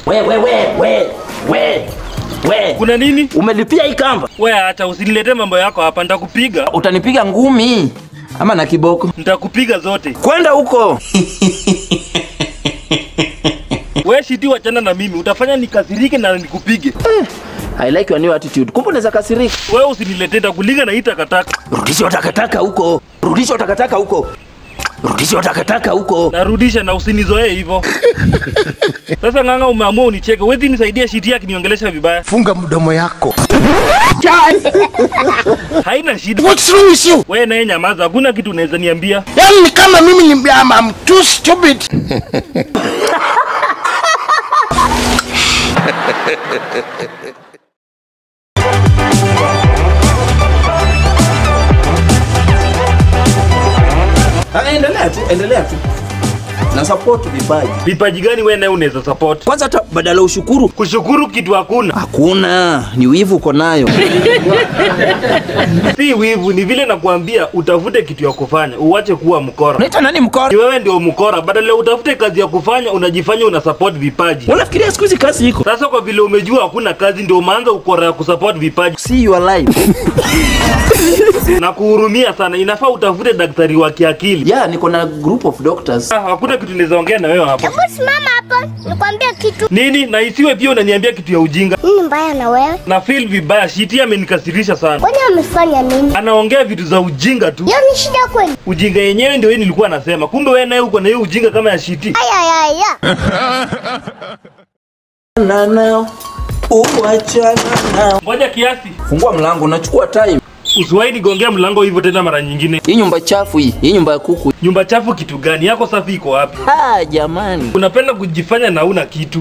We we we we we we. Kuna nini? Umelipia hii kamba? We acha usinilete mambo yako hapa, nitakupiga. Utanipiga ngumi ama na kiboko? Nitakupiga zote. Kwenda huko. We shiti, wachana na mimi, utafanya nikasirike na nikupige. I like your new attitude. Kumbe unaweza kasirika. We usiniletee, takulinga na hii takataka. Rudisha takataka huko. Rudisha takataka huko. Rudisha takataka huko. Narudisha na usinizoee hivyo. Sasa ng'ang'a, umeamua unicheke. Wezi nisaidia shiti yake niongelesha vibaya. Funga mdomo yako. Haina shida. What's wrong with you? We naye nyamaza, hakuna kitu unaweza niambia. Yaani ni kama mimi ni I'm, I'm too stupid. Ah, endelea tu, endelea tu. Na support vipaji. Vipaji gani we naye unaweza support? Kwanza hata badala ushukuru Kushukuru kitu hakuna. hakuna, ni wivu uko nayo. Si wivu, ni vile nakuambia utafute kitu ya kufanya, uwache kuwa mkora. Unaita nani Ni mkora? wewe ndio mkora, badala ya utafute kazi ya kufanya unajifanya una support vipaji. Unafikiria siku hizi kazi iko? Sasa kwa vile umejua hakuna kazi, ndio umeanza ukora ya kusupport vipaji See your life. na kuhurumia sana. Inafaa utafute daktari wa kiakili. Yeah, niko na group of doctors. Ah, Hakuna kitu naweza ongea na wewe hapa. Hebu simama hapo nikwambie kitu. Nini? Na isiwe pia unaniambia kitu ya ujinga. Nini mbaya na wewe? Na feel vibaya, shiti amenikasirisha sana. Kwani amefanya nini? Anaongea vitu za ujinga tu. Hiyo ni shida kweli? Ujinga yenyewe ndio hii nilikuwa nasema. Kumbe wewe naye uko na hiyo ujinga kama ya shiti. Aya aya aya. Na nao. Uachana nao. Ngoja kiasi. Fungua mlango, unachukua time. Usiwahi nigongea mlango hivyo tena mara nyingine. Hii nyumba chafu hii, hii nyumba ya kuku. Nyumba chafu kitu gani? Yako safi iko wapi? Ah, jamani. Unapenda kujifanya na una kitu.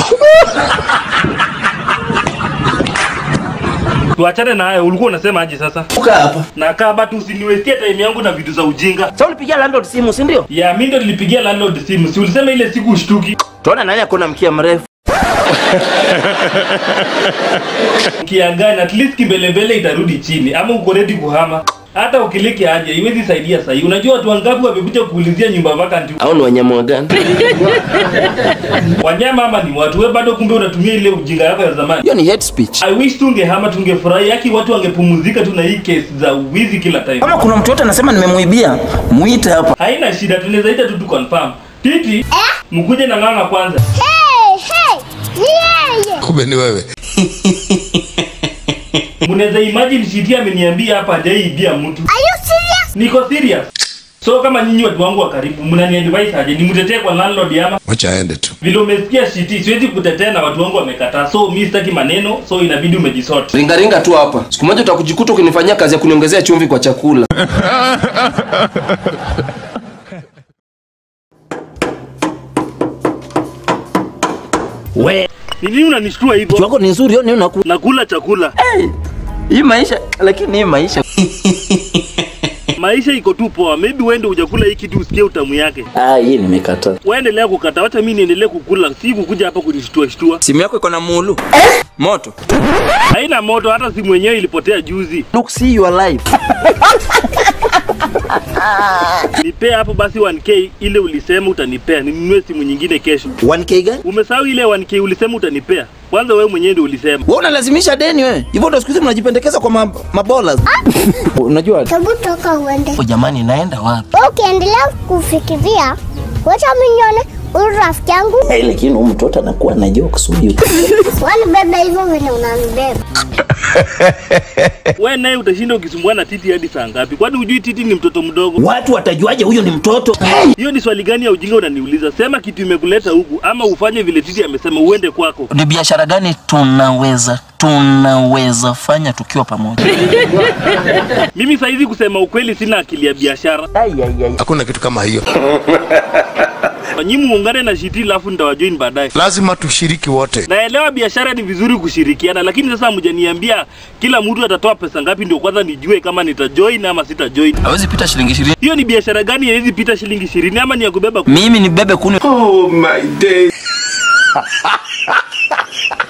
Tuachane na hayo. Ulikuwa unasema aje sasa? Uka hapa. Na kaa batu usiniwestie time yangu na vitu za ujinga. Sasa ulipigia landlord simu, si ndio? Ya mimi ndo nilipigia landlord simu. Si ulisema ile siku ushtuki. Tuona nani akona mkia mrefu. Kiangani at least kimbelembele itarudi chini ama uko ready kuhama. Hata ukiliki aje iwezi saidia sahi. Unajua watu wangapi wamekuja kuulizia nyumba vacant? Au ni wanyama gani? Wanyama ama ni watu? Wewe bado kumbe unatumia ile ujinga yako ya zamani. Hiyo ni hate speech. I wish tungehama tungefurahi yaki watu wangepumuzika tu na hii case za wizi kila time. Kama kuna mtu yote anasema nimemuibia, muite hapa. Haina shida tunaweza ita tu tu confirm. Titi, mkuje na ng'ang'a kwanza. Hey, hey. Ni yeye. Kumbe ni wewe. Mnaweza imagine Shiti ameniambia hapa hajaibia mtu. Are you serious? Niko serious. So kama nyinyi watu wangu wa karibu mnani advise aje nimtetee kwa landlord ama Wacha aende tu. vile umesikia Shiti siwezi kutetea na watu wangu wamekataa. So mimi sitaki maneno so inabidi umejisort. Ringa ringa tu hapa. Siku moja utakujikuta ukinifanyia kazi ya kuniongezea chumvi kwa chakula. We, Ni nini unanishtua hivyo? wako ni nzuri, ni unakula. Nakula chakula. Hii maisha, lakini hii maisha. Maisha iko tu poa. Maybe uende hujakula hii kitu usikie utamu yake. Ah, hii nimekataa. Waendelea kukata, wacha mimi niendelee kukula, si kukuja hapa kunishtua shtua. Simu yako iko na mulu. Moto. Haina moto, hata simu yenyewe ilipotea juzi. Look, see your life. Nipea hapo basi 1k ile ulisema utanipea, ninunue simu nyingine kesho. 1k gani? Umesahau ile 1k ulisema utanipea? Kwanza wewe mwenyewe ndio ulisema. Wewe unalazimisha deni wewe. Hivyo ndio siku hizi mnajipendekeza kwa ma- mabolas. Unajua? Hebu toka uende. Oh, jamani naenda wapi? Wewe Ukiendelea kufikiria, wacha mimi nione huyu rafiki yangu Eh, lakini huyu mtoto anakuwa na jokes huyu. wanibeba hivyo vile unanibeba. Wewe naye utashinda ukisumbua na Titi hadi saa ngapi? Kwani hujui Titi ni mtoto mdogo? Watu watajuaje huyu ni mtoto? Hiyo ni swali gani ya ujinga unaniuliza? Sema kitu imekuleta huku ama ufanye vile Titi amesema uende kwako. Ni biashara gani tunaweza tunaweza fanya tukiwa pamoja? Mimi saizi kusema ukweli sina akili ya biashara. Hakuna kitu kama hiyo. Nyinyi muungane na Shiti alafu nitawajoin baadaye. Lazima tushiriki wote. Naelewa biashara ni vizuri kushirikiana, lakini sasa mjaniambia kila mtu atatoa pesa ngapi ndio kwanza nijue kama nitajoin ama sitajoin. Hawezi pita shilingi 20. Hiyo ni biashara gani haiwezi pita shilingi ishirini ama ni ya kubeba? Mimi ni bebe kuni. Oh my day.